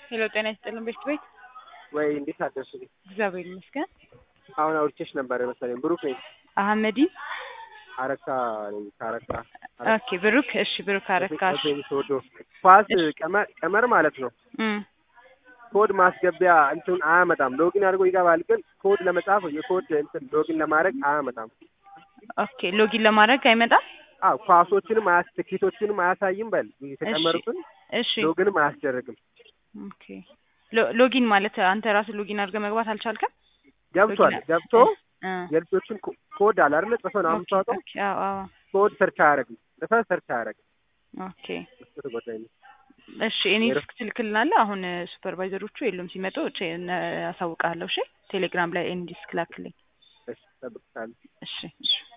ሄሎ ጤና ይስጥልን ቤት ቤት ወይ እንዴት አደርሽ? እግዚአብሔር ይመስገን። አሁን አውርቼሽ ነበር መሰለኝ። ብሩክ ነኝ። አህመዲ አረካ ነኝ ከአረካ ኦኬ ብሩክ እሺ ብሩክ አረካሽ ወዶ ኳስ ቀመር ቀመር ማለት ነው። እም ኮድ ማስገቢያ እንትን አያመጣም። ሎጊን አድርጎ ይገባል፣ ግን ኮድ ለመጻፍ የኮድ እንትን ሎጊን ለማድረግ አያመጣም። ኦኬ ሎጊን ለማድረግ አይመጣም። አዎ ኳሶችንም አያስ ትኬቶችንም አያሳይም። በል የተጨመሩትን እሺ ሎግንም አያስደርግም። ኦኬ ሎ- ሎጊን ማለት አንተ ራስህ ሎጊን አድርገህ መግባት አልቻልክም? ገብቷል። ሎጊን- ገብቶ እ የልጆችን ኮ- ኮድ አለ አይደለ? ጽፈህ ነው ኦኬ የምታወጣው። ኦኬ አዎ አዎ ኮድ ሰርች አያደርግም። ጽፈህ ሰርች አያደርግም። ኦኬ እሱ ተጎዳኝ ነው። እሺ እኔ ዲስክ ትልክልናለህ። አሁን ሱፐርቫይዘሮቹ የሉም ሲመጡ እቺ አሳውቅሃለሁ። እሺ ቴሌግራም ላይ ኤኒ ዲስክ ላክልኝ። እሺ፣ እጠብቅሃለሁ። እሺ እሺ